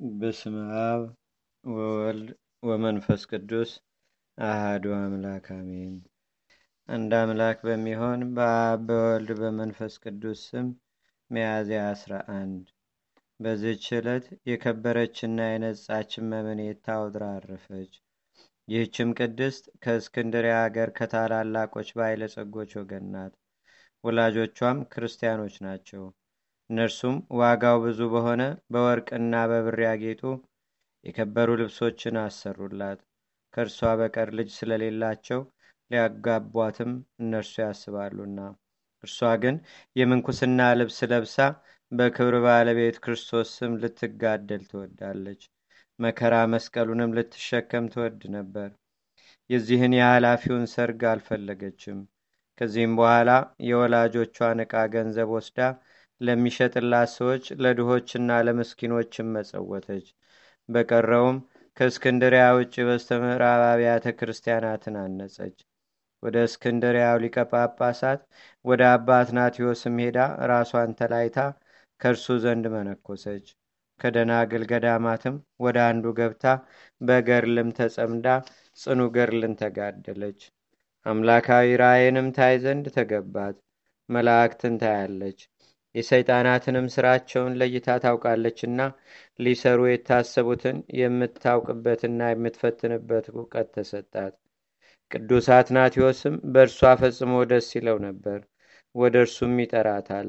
በስመ አብ ወወልድ ወመንፈስ ቅዱስ አህዱ አምላክ አሜን። አንድ አምላክ በሚሆን በአብ በወልድ በመንፈስ ቅዱስ ስም ሚያዝያ አስራ አንድ በዚህች ዕለት የከበረችና የነጻች መምኔት ታውድራ አረፈች። ይህችም ቅድስት ከእስክንድርያ አገር ከታላላቆች ባለጸጎች ወገን ናት። ወላጆቿም ክርስቲያኖች ናቸው። እነርሱም ዋጋው ብዙ በሆነ በወርቅና በብር ያጌጡ የከበሩ ልብሶችን አሰሩላት። ከእርሷ በቀር ልጅ ስለሌላቸው ሊያጋቧትም እነርሱ ያስባሉና፣ እርሷ ግን የምንኩስና ልብስ ለብሳ በክብር ባለቤት ክርስቶስ ስም ልትጋደል ትወዳለች። መከራ መስቀሉንም ልትሸከም ትወድ ነበር። የዚህን የኃላፊውን ሰርግ አልፈለገችም። ከዚህም በኋላ የወላጆቿን ዕቃ ገንዘብ ወስዳ ለሚሸጥላት ሰዎች ለድሆችና ለምስኪኖችም መጸወተች። በቀረውም ከእስክንድሪያ ውጭ በስተ ምዕራብ አብያተ ክርስቲያናትን አነጸች። ወደ እስክንድሪያው ሊቀ ጳጳሳት ወደ አባ አትናቴዎስም ሄዳ ራሷን ተላይታ ከእርሱ ዘንድ መነኮሰች። ከደናግል ገዳማትም ወደ አንዱ ገብታ በገርልም ተጸምዳ ጽኑ ገርልን ተጋደለች። አምላካዊ ራእይንም ታይ ዘንድ ተገባት። መላእክትን ታያለች። የሰይጣናትንም ስራቸውን ለይታ ታውቃለችና ሊሰሩ የታሰቡትን የምታውቅበትና የምትፈትንበት እውቀት ተሰጣት። ቅዱስ አትናቴዎስም በእርሷ ፈጽሞ ደስ ይለው ነበር። ወደ እርሱም ይጠራታል።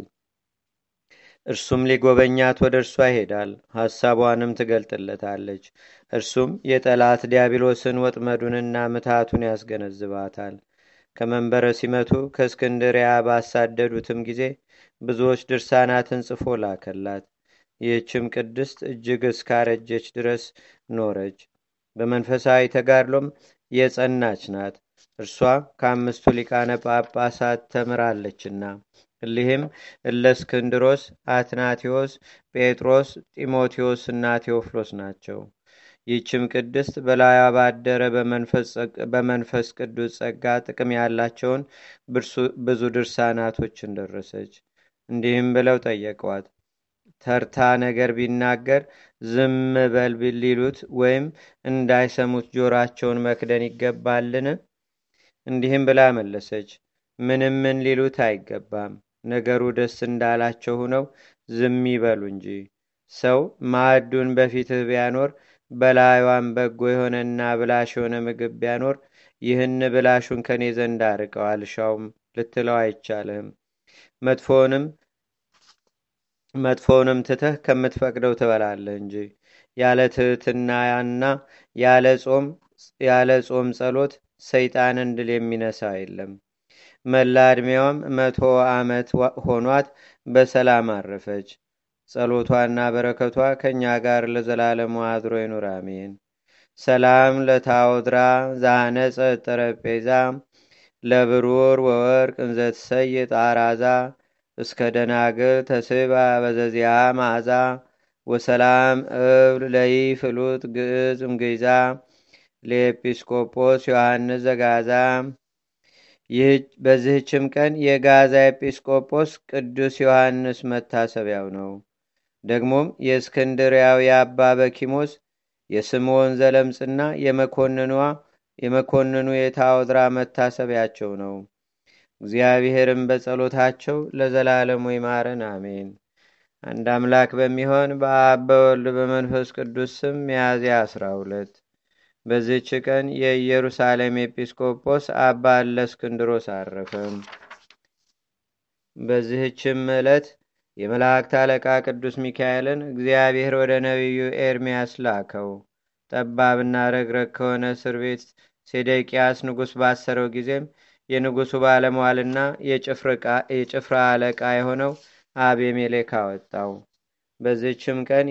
እርሱም ሊጎበኛት ወደ እርሷ ይሄዳል። ሐሳቧንም ትገልጥለታለች። እርሱም የጠላት ዲያብሎስን ወጥመዱንና ምታቱን ያስገነዝባታል። ከመንበረ ሲመቱ ከእስክንድሪያ ባሳደዱትም ጊዜ ብዙዎች ድርሳናትን ጽፎ ላከላት። ይህችም ቅድስት እጅግ እስካረጀች ድረስ ኖረች። በመንፈሳዊ ተጋድሎም የጸናች ናት። እርሷ ከአምስቱ ሊቃነ ጳጳሳት ተምራለችና እሊህም እለእስክንድሮስ፣ አትናቴዎስ፣ ጴጥሮስ፣ ጢሞቴዎስ እና ቴዎፍሎስ ናቸው። ይህችም ቅድስት በላዩ ባደረ በመንፈስ ቅዱስ ጸጋ ጥቅም ያላቸውን ብዙ ድርሳናቶችን ደረሰች። እንዲህም ብለው ጠየቋት። ተርታ ነገር ቢናገር ዝም በል ሊሉት ወይም እንዳይሰሙት ጆራቸውን መክደን ይገባልን? እንዲህም ብላ መለሰች። ምንም ምን ሊሉት አይገባም። ነገሩ ደስ እንዳላቸው ሁነው ዝም ይበሉ እንጂ። ሰው ማዕዱን በፊትህ ቢያኖር በላዩዋን በጎ የሆነና ብላሽ የሆነ ምግብ ቢያኖር ይህን ብላሹን ከኔ ዘንድ አርቀው አልሻውም ልትለው አይቻልህም። መጥፎውንም መጥፎውንም ትተህ ከምትፈቅደው ትበላለህ እንጂ ያለ ትህትናና ያለ ጾም ጸሎት ሰይጣንን ድል የሚነሳ የለም። መላ ዕድሜዋም መቶ ዓመት ሆኗት በሰላም አረፈች። ጸሎቷና በረከቷ ከእኛ ጋር ለዘላለሙ አድሮ ይኑር፣ አሜን። ሰላም ለታወድራ ዛነጸ ጠረጴዛ ለብሩር ወወርቅ እንዘትሰይ ጣራዛ እስከ ደናግል ተስባ በዘዚያ ማዛ ወሰላም እብል ለይ ፍሉጥ ግዕዝ እምገይዛ ለኤጲስቆጶስ ዮሐንስ ዘጋዛ በዚህችም ቀን የጋዛ ኤጲስቆጶስ ቅዱስ ዮሐንስ መታሰቢያው ነው። ደግሞም የእስክንድርያው የአባ በኪሞስ የስምዖን ዘለምጽና የመኮንኗ የመኮንኑ የታወድራ መታሰቢያቸው ነው። እግዚአብሔርም በጸሎታቸው ለዘላለሙ ይማረን፣ አሜን። አንድ አምላክ በሚሆን በአብ በወልድ በመንፈስ ቅዱስ ስም ሚያዝያ አስራ ሁለት በዚህች ቀን የኢየሩሳሌም ኤጲስቆጶስ አባ እለእስክንድሮስ አረፈ። በዚህችም ዕለት የመላእክት አለቃ ቅዱስ ሚካኤልን እግዚአብሔር ወደ ነቢዩ ኤርምያስ ላከው። ጠባብና ረግረግ ከሆነ እስር ቤት ሴዴቅያስ ንጉሥ ባሰረው ጊዜም የንጉሡ ባለሟልና የጭፍራ አለቃ የሆነው አቤሜሌክ አወጣው። በዚህችም ቀን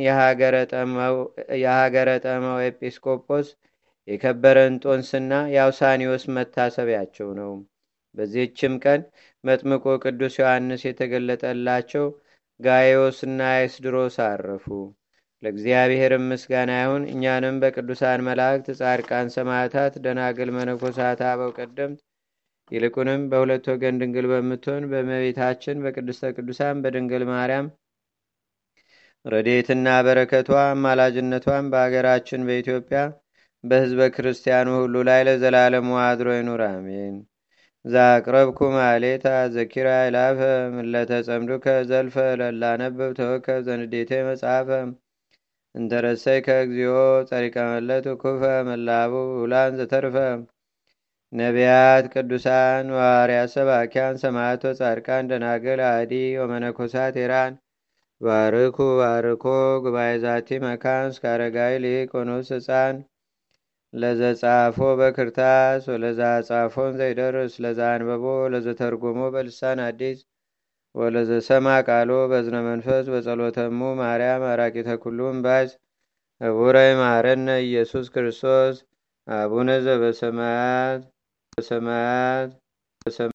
የሀገረ ጠመው ኤጲስቆጶስ የከበረ እንጦንስና የአውሳኒዎስ መታሰቢያቸው ነው። በዚህችም ቀን መጥምቆ ቅዱስ ዮሐንስ የተገለጠላቸው ጋዮስና ኤስድሮስ አረፉ። ለእግዚአብሔርም ምስጋና ይሁን። እኛንም በቅዱሳን መላእክት፣ ጻድቃን፣ ሰማዕታት፣ ደናግል፣ መነኮሳት፣ አበው ቀደምት ይልቁንም በሁለት ወገን ድንግል በምትሆን በእመቤታችን በቅድስተ ቅዱሳን በድንግል ማርያም ረዴትና በረከቷ አማላጅነቷን በአገራችን በኢትዮጵያ በህዝበ ክርስቲያኑ ሁሉ ላይ ለዘላለሙ አድሮ ይኑር አሜን ዛቅረብኩ ማሌታ ዘኪራ ይላፈ ምለተጸምዱከ ዘልፈ ለላነብብ ተወከብ ዘንዴቴ መጽሐፈ እንተረሰይ ከእግዚኦ ጸሪቀ መለት ኩፈ መላቡ ውላን ዘተርፈ ነቢያት ቅዱሳን ዋርያት ሰባኪያን ሰማዕቶ ጻድቃን ደናግል አዲ ወመነኮሳት ኢራን ባርኩ ባርኮ ጉባኤ ዛቲ መካን እስከ አረጋዊ ሊቅ ወኑስ ህፃን ለዘጻፎ በክርታስ ወለዛ ጻፎን ዘይደርስ ለዛ አንበቦ ለዘተርጎሞ በልሳን አዲስ ወለዘሰማ ቃሎ በዝነ መንፈስ በጸሎተሙ ማርያም አራቂተ ኩሉም ባዝ እቡረ ማረነ ኢየሱስ ክርስቶስ አቡነ ዘበሰማያት በሰማያት